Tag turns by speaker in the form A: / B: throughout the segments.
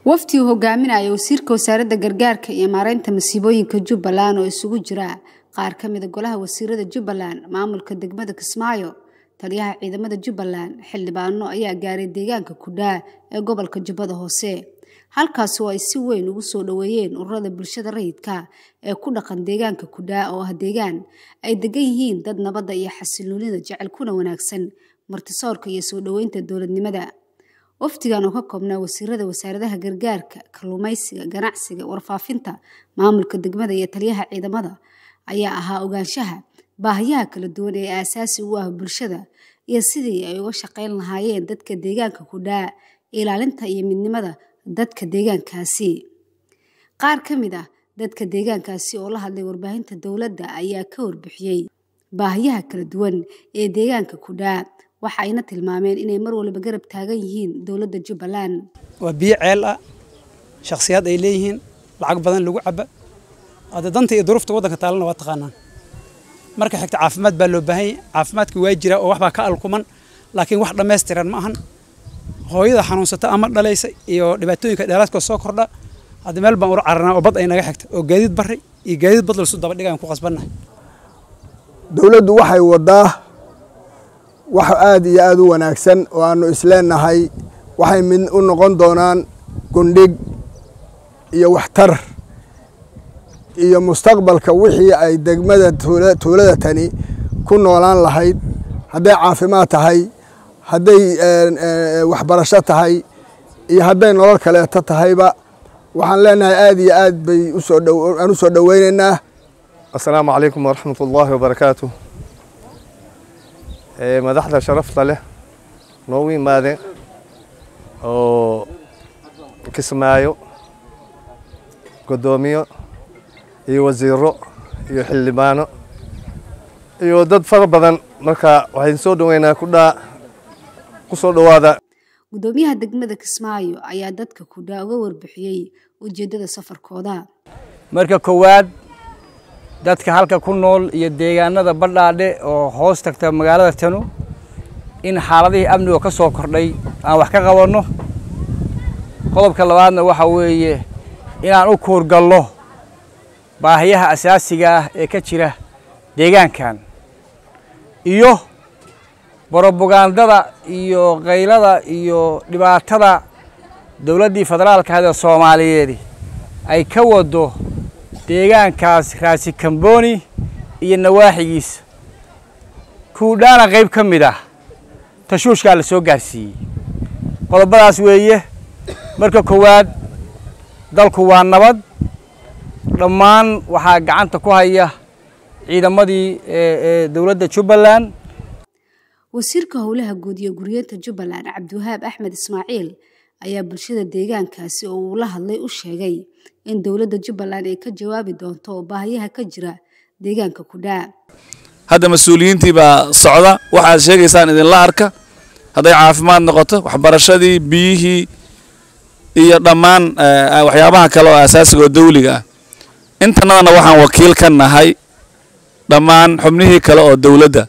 A: wafdi uu hogaaminaya wasiirka wasaaradda gargaarka iyo maareynta masiibooyinka jubbaland oo isugu jira qaar ka mida golaha wasiirada jubbaland maamulka degmada kismaayo taliyaha ciidamada jubbaland xildhibaano ayaa gaaray deegaanka kudhaa ee gobolka jubbada hoose halkaasi oo ay si weyn ugu soo dhoweeyeen ururada bulshada rayidka ee ku dhaqan deegaanka kudhaa oo ah deegaan ay degan yihiin dad nabadda iyo xasiloonida jecel kuna wanaagsan martisoorka iyo soo dhoweynta dowladnimada wafdigan oo ka koobnaa wasiirada wasaaradaha gargaarka kalluumaysiga ganacsiga warfaafinta maamulka degmada iyo taliyaha ciidamada ayaa ahaa ogaanshaha baahiyaha kala duwan ee aasaasi u ah bulshada iyo sidii ay uga shaqayn lahaayeen dadka deegaanka kudhaa ilaalinta iyo midnimada dadka deegaankaasi qaar ka mid ah dadka deegaankaasi oo la hadlay warbaahinta dowladda ayaa ka warbixiyey baahiyaha kala duwan ee deegaanka kudhaa waxa ayna tilmaameen inay mar waliba garab taagan yihiin dowladda jubbaland
B: waa biyo ceel ah shakhsiyaad ay leeyihiin lacag badan lagu caba hadda danta iyo duruufta waddanka taalana waa taqaanaan marka xigta caafimaad baa loo baahan yahay caafimaadka waa jira oo waxbaa ka alkuman laakiin wax dhammaystiran ma ahan hooyada xanuunsata ama dhalaysa iyo dhibaatooyinka dheeraadka soo kordha hadda meel baan ula cararnaa oo bad ay naga xigta oo gaadiid barri iyo gaadiid bad lalsu daba dhigaan ku qasbannahay
C: dowladdu waxay waddaa wax aad iyo aad u wanaagsan oo aannu isleenahay waxay mid u noqon doonaan gundhig iyo waxtar iyo mustaqbalka wixii ay degmada tuulada tani ku noolaan lahayd hadday caafimaad tahay hadday waxbarasho tahay iyo hadday nolol kaleeto tahayba waxaan leenahay aad iyo aad bay aan u soo dhoweynaynaa
D: assalaamu calaykum waraxmat ullaahi wabarakaatu madaxda sharafta leh noogu yimaadeen oo kismaayo guddoomiyo iyo wasiiro iyo xildhibaano iyo dad fara badan marka waxayn soo dhoweynaa kudhaa ku soo dhowaada
A: guddoomiyaha degmada kismaayo ayaa dadka kudhaa uga warbixiyey ujeeddada safarkooda
E: marka koowaad dadka halka ku nool iyo deegaanada badhaadhe oo hoos tagta magaalada tanu in xaaladihii amniga ka soo kordhay aan wax ka qabanno qodobka labaadna waxa weeye inaan u kuurgallo baahiyaha asaasiga ah ee ka jira deegaankan iyo brobagandada iyo kaylada iyo dhibaatada dowladdii federaalka ahad ee soomaaliyeed ay ka waddo deegaankaas raasi kamboni iyo nawaaxigiisa kuudhaana qayb ka mid ah tashuushkaa la soo gaarsiiyey qodobadaas weeye marka koowaad dalku waa nabad dhammaan waxaa gacanta ku haya ciidamadii ee dowladda jubbaland
A: wasiirka howlaha guud iyo guryeenta jubbaland cabdiwahaab axmed ismaaciil ayaa bulshada deegaankaasi oo uu la hadlay u sheegay in dowladda jubbaland ay ka jawaabi doonto oo baahiyaha ka jira deegaanka kudhaa
F: hadda mas-uuliyiintii baa socda waxaad sheegaysaan idinla arka hadday caafimaad noqoto waxbarashadii biyihii iyo dhammaan waxyaabaha kale oo asaasiga oo dawliga ah intanadana waxaan wakiil ka nahay dhammaan xubnihii kale oo dowladda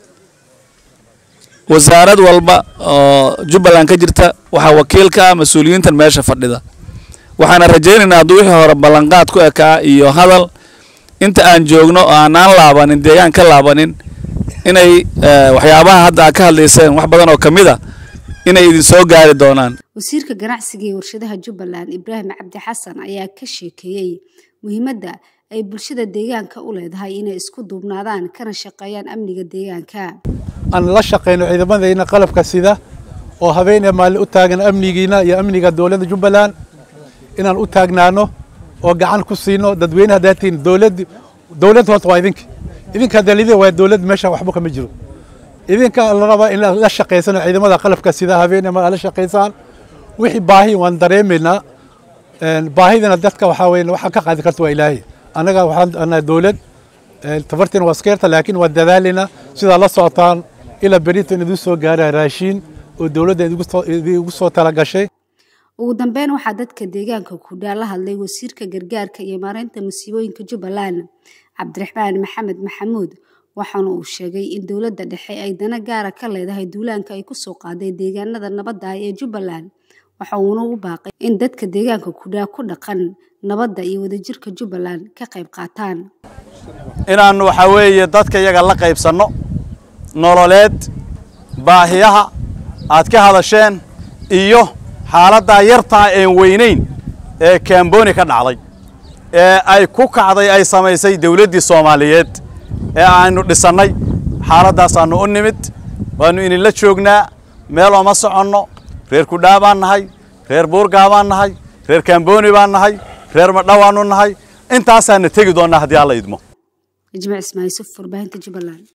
F: wasaarad walba oo jubbaland ka jirta waxaa wakiil ka ah mas-uuliyiintan meesha fadhida waxaana rajaynaynaa hadduu wixii hore ballanqaad ku ekaa iyo hadal inta aan joogno oo aanaan laabanin deegaan ka laabanin inay waxyaabaha hadda aad ka hadlayseen wax badan oo ka mid a inay idin soo gaari doonaan
A: wasiirka ganacsiga iyo warshadaha jubbaland ibraahim cabdi xasan ayaa ka sheekeeyey muhiimadda ay bulshada deegaanka u leedahay inay isku duubnaadaan kana shaqeeyaan amniga deegaanka
G: aan la shaqayno ciidamadayna qalabka sida oo habeenee maalin u taagan amnigiina iyo amniga dowladda jubbaland inaan u taagnaano oo gacan ku siino dadweyne haddaad tihiin dowlad dowlad horta waa idinka idinka dalida waa dowlad meesha waxba kama jiro idinka la rabaa in la shaqaysano ciidamada qalabka sida habeenee maal la shaqaysaan wixii baahi waan dareemaynaa baahidana dadka waxaa weeye waxa ka qaadi karta waa ilaahay annaga waxaan nahay dowlad tabartiin waa iskeerta laakiin waa dadaalayna sidaa la socotaan ilaa berintan idin soo gaara raashiin oo dowladda idigu soo talagashay
A: ugu dambeyn waxaa dadka deegaanka kudhaa la hadlay wasiirka gargaarka iyo maareynta masiibooyinka jubbaland cabdiraxmaan maxamed maxamuud waxaana uu sheegay in dowladda dhexe ay dana gaara ka leedahay duulaanka ay ku soo qaaday deegaanada nabadda ah ee jubbaland waxa uuna ugu baaqay in dadka deegaanka kudhaa ku dhaqan nabadda iyo wadajirka jubbaland ka qayb qaataan
H: inaannu waxaa weeye dadka iyaga la qaybsanno nololeed baahiyaha aad ka hadasheen iyo xaaladdaa yartaa een weynayn ee kamboni ka dhacday ee ay ku kacday ay samaysay dawladdii soomaaliyeed ee aynu dhisannay xaaladaasaannu u nimid waannu idinla joognaa meel ooma soconno reer kudhaa baan nahay reer buurgaa baan nahay reer kamboni baan nahay reer madhawaannu nahay intaasaana tegi doonnaa haddii alla idmo
A: ijmac ismaayil suf warbaahinta jubbaland